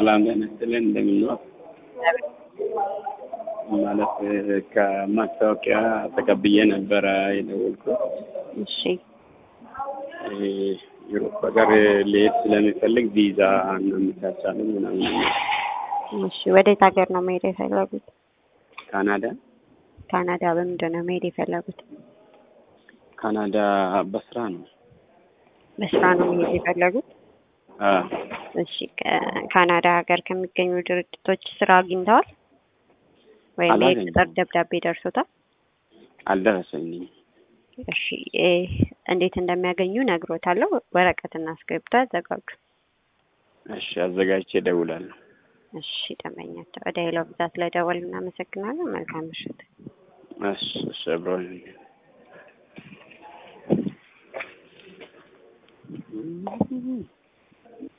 ሰላም ጤና ይስጥልን እንደምን ነው? ማለት ከማስታወቂያ ተቀብዬ ነበረ የደወልኩት። እሺ ዩሮፕ ሀገር ልሄድ ስለሚፈልግ ቪዛ እናመቻቻለን ምናምን። እሺ ወዴት ሀገር ነው መሄድ የፈለጉት? ካናዳ ካናዳ በምንድን ነው መሄድ የፈለጉት? ካናዳ በስራ ነው። በስራ ነው መሄድ የፈለጉት? አዎ እሺ ካናዳ ሀገር ከሚገኙ ድርጅቶች ስራ አግኝተዋል ወይም አላገኘሁም። የቅጥር ደብዳቤ ደርሶታል? አልደረሰኝም። እሺ እ እንዴት እንደሚያገኙ ነግሮታለሁ። ወረቀትና እስክሪብቶ ያዘጋጁ። እሺ አዘጋጅቼ እደውላለሁ። እሺ ደንበኛቸው ወደ ሄሎ ብዛት ስለደወል እናመሰግናለን። መልካም ምሽት። እሺ እሺ አብረን